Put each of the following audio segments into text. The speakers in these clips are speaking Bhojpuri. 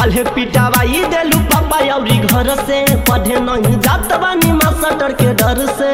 काल्हे पिटावाई देलू पापा अउरी घर से पढ़े नहीं जात बानी मास्टर के डर से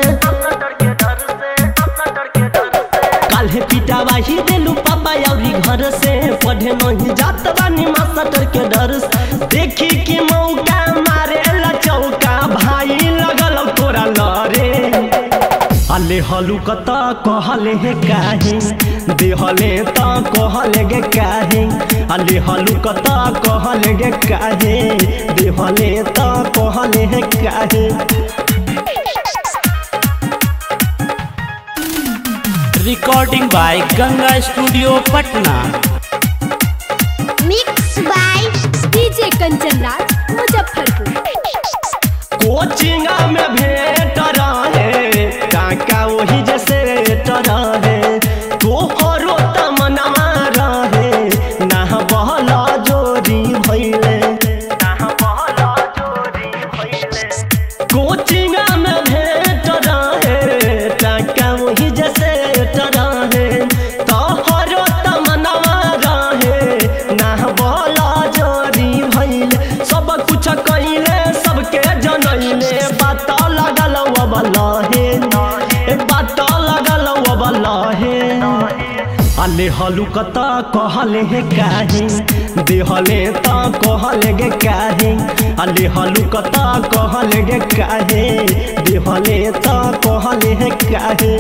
काल्हे पिटावाही देलू पापा अउरी घर से पढ़े नहीं जात बानी मास्टर के डर से देखी कि मौका मारे ला चौका भाई लगल तोरा लरे अले हलू कत कहले हे काहे देहले त कहले गे काहे अले हलू कत कहले गे काहे देहले त कहले हे काहे recording by Ganga studio Patna mix by DJ Kanchan Raj Muzaffarpur coaching में भेट रहे काका वही जैसे रहे तोहरो तमना रहे ना बहला जोरी भैले कोचिंग में भेट रहे काका वही जैसे रहे तोहरो तमना रहे ना बहला जोरी भैले सब कुछ कइले सबके जनैले बात लगल वबलहे ए बात लगल वबलहे अले हलू कत कहले हे काहे देहले त कहले गे काहे अले हलू कत कहले गे काहे देहले त कहले हे काहे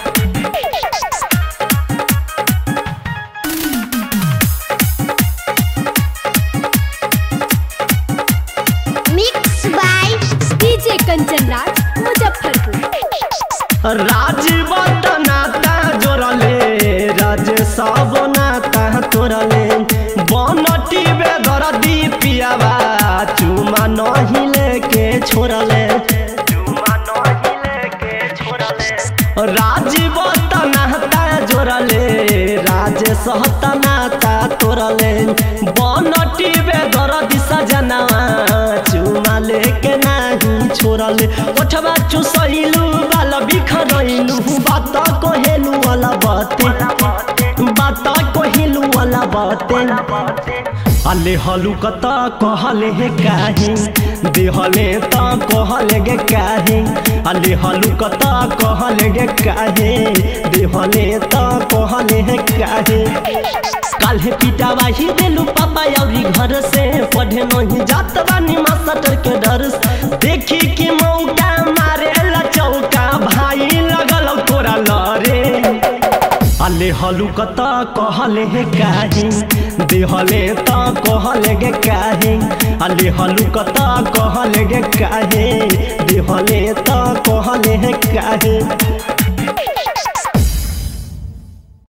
mix by DJ Kanchan Raj Muzaffarpur Rajiv नाता जोड़ले राज सब नाता तोड़ले बनटी बेदर दीपियावा चुमा नहीं लेके छोड़ले राजीव नाता जोड़ले राज सहत नाता तोड़ले बनटी बेदर दिशा जनावा चुमा लेके नहीं छोड़ले ओठवा चुसैलू बाल बिखरैलू बात कहेलू वाला बाते बात कहेलू वाला बाते अले हलू कत कहले हे काहे देहले त कहले गे काहे अले हलू कत कहले गे काहे देहले त कहले हे काहे काल्हे पिटावाही देलू पापा अउरी घर से पढ़े नहीं जात बानी मास्टर के डर से देखी कि मौका मारे ला चौका भाई लगल तोरा लरे अले हलू कत कहले हे काहे देहले त कहले गे काहे अले हलू कत कहले गे काहे देहले त कहले हे काहे